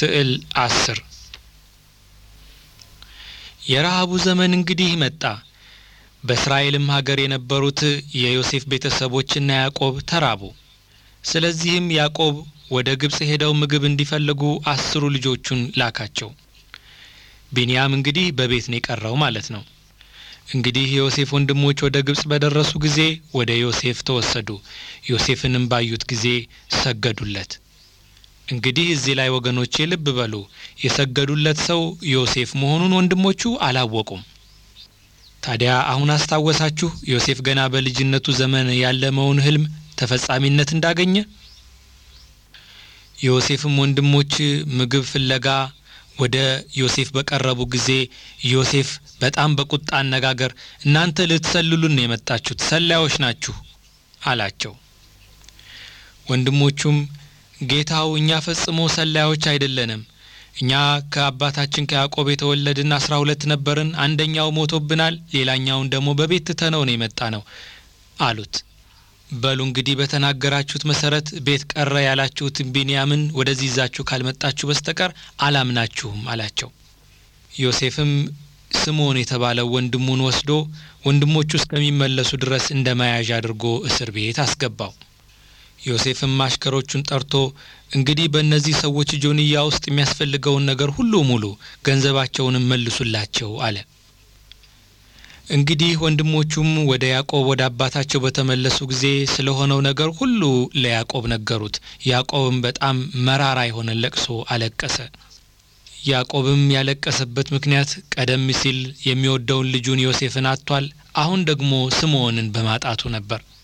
ስዕል አስር የረሃቡ ዘመን እንግዲህ መጣ። በእስራኤልም ሀገር የነበሩት የዮሴፍ ቤተሰቦችና ያዕቆብ ተራቡ። ስለዚህም ያዕቆብ ወደ ግብፅ ሄደው ምግብ እንዲፈልጉ አስሩ ልጆቹን ላካቸው። ቢንያም እንግዲህ በቤት ነው የቀረው ማለት ነው። እንግዲህ የዮሴፍ ወንድሞች ወደ ግብፅ በደረሱ ጊዜ ወደ ዮሴፍ ተወሰዱ። ዮሴፍንም ባዩት ጊዜ ሰገዱለት። እንግዲህ እዚህ ላይ ወገኖቼ ልብ በሉ፣ የሰገዱለት ሰው ዮሴፍ መሆኑን ወንድሞቹ አላወቁም። ታዲያ አሁን አስታወሳችሁ ዮሴፍ ገና በልጅነቱ ዘመን ያለመውን ሕልም ተፈጻሚነት እንዳገኘ። የዮሴፍም ወንድሞች ምግብ ፍለጋ ወደ ዮሴፍ በቀረቡ ጊዜ ዮሴፍ በጣም በቁጣ አነጋገር እናንተ ልትሰልሉን ነው የመጣችሁት፣ ሰላዮች ናችሁ አላቸው። ወንድሞቹም ጌታው እኛ ፈጽሞ ሰላዮች አይደለንም። እኛ ከአባታችን ከያዕቆብ የተወለድን አስራ ሁለት ነበርን። አንደኛው ሞቶብናል፣ ሌላኛውን ደግሞ በቤት ትተነው ነው የመጣ ነው አሉት። በሉ እንግዲህ በተናገራችሁት መሰረት ቤት ቀረ ያላችሁትን ቢንያምን ወደዚህ ይዛችሁ ካልመጣችሁ በስተቀር አላምናችሁም አላቸው። ዮሴፍም ስምዖን የተባለው ወንድሙን ወስዶ ወንድሞቹ እስከሚመለሱ ድረስ እንደ መያዣ አድርጎ እስር ቤት አስገባው። ዮሴፍም አሽከሮቹን ጠርቶ እንግዲህ በእነዚህ ሰዎች ጆንያ ውስጥ የሚያስፈልገውን ነገር ሁሉ ሙሉ፣ ገንዘባቸውንም መልሱላቸው አለ። እንግዲህ ወንድሞቹም ወደ ያዕቆብ ወደ አባታቸው በተመለሱ ጊዜ ስለሆነው ነገር ሁሉ ለያዕቆብ ነገሩት። ያዕቆብም በጣም መራራ የሆነ ለቅሶ አለቀሰ። ያዕቆብም ያለቀሰበት ምክንያት ቀደም ሲል የሚወደውን ልጁን ዮሴፍን አጥቷል። አሁን ደግሞ ስምዖንን በማጣቱ ነበር።